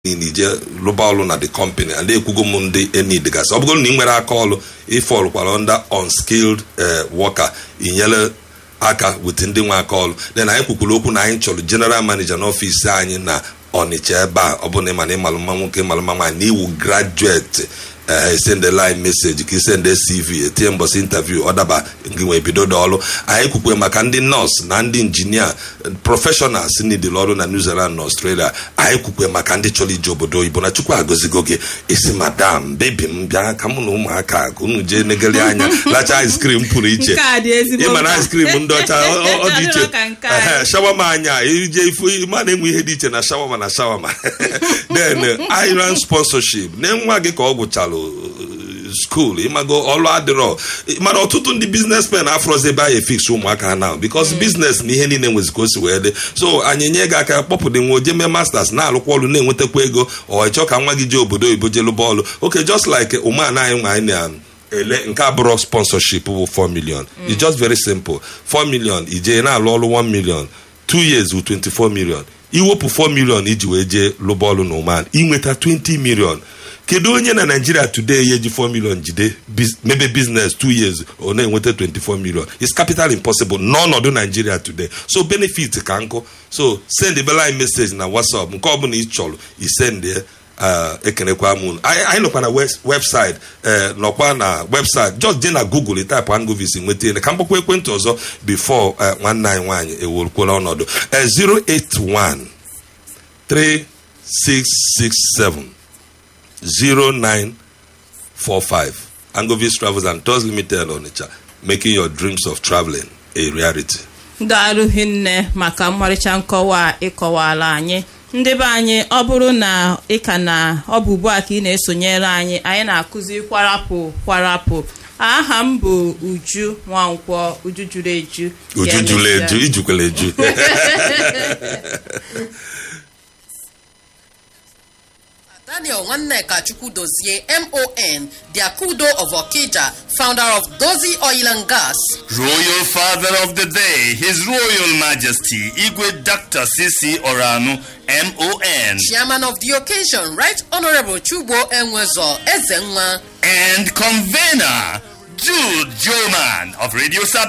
niile ije rụba ọrụ na the company and ekwugo m ndị enidgasị ọ bụgoro na ị nwere aka ọrụ ịfọlụkwara under unskilled worker inyere aka wete ndị nwe aka ọrụ then anyị kwukwuru okwu na anyị chọrọ general manager n'ọfịs anyị na ọnịcha ebe a ọ bụ na ịmana ịmalụ mma nwoke ịmalụ mma nwaanyị na iwu graduate esendela anyị meseji ka isende cv etinye mbọsị intaviu ọ daba gị nwee bido dị ọrụ anyị kwukwe maka ndị nọọsụ na ndị injinia prọfeshọnals nidil ọrụ na new zealand na australia anyị kwukwe maka ndị chọrọ ije obodo oyibo na chukwu agọzigo gị isi madam bebi m bịa ka mụ na ụmụaka ka unu jee negeli anya lacha ice cream pụrụ iche ịma na ice cream ndị ọcha ọ dị iche shawama anya ije ifu ma na-enwe ihe dị iche na shawama na shawama then iron sponsorship na nwa gị ka ọ gwụchara skuul ịmago ọlụ adịrọ mana ọtụtụ ndị biznesmen afrozi ebe anyị efix ụmụaka ha now because biznes na ihe niile nwezi ka o si wee dị so anyị nye gị aka kpọpụta nwe oje mee masters na-alụkwa ọrụ na-enwetakwa ego ọ ịchọ ka nwa gị jee obodo oyibo jee lụba ọrụ okay just like ụmụana anyị nwa anyị na ele nke abụrọ sponsorship bụ 4 million it's just very simple 4 million ije na-alụ ọrụ 1 million 2 years with 24 million iwepụ 4 million iji wee jee lụba ọrụ na ụman inweta 20 million kedu onye na naijiria today ya eji 4 million jide mebe business 2 years ọ na-enweta 24 million it's capital impossible n'ọnọdụ naijiria today so benefit ka nkụ so send bela anyị message na whatsapp nke ọbụla ị chọrọ isend ekenekwa m anyị nọkwa na website nọkwa na website just jee na google type angovis nweta ele ka mgbakwa ekwentị ọzọ before nwanne anyị nwaanyị ewerukwala ọnọdụ 081 3667 0945 Angovis Travels and Tours Limited Onitsha making your dreams of traveling a reality. daalụ hinne maka mmarịcha nkọwa ịkọwala anyị ndị be anyị ọ bụrụ na ị ka na ọ bụ ugbu a ka ị na-esonyere anyị anyị na-akụzi kwarapụ kwarapụ aha m bụ uju nwankwọ uju juru eju uju juru eju ijukwala eju Daniel Nwanneka Chukwudozie MON, the Akudo of Okija, founder of Dozie Oil and Gas. Royal Father of the Day, His Royal Majesty Igwe Dr. C.C. Oranu, MON. Chairman of the occasion, Right Honorable Chubo Enwezo Ezenwa. And convener, Jude Joman of Radio Sab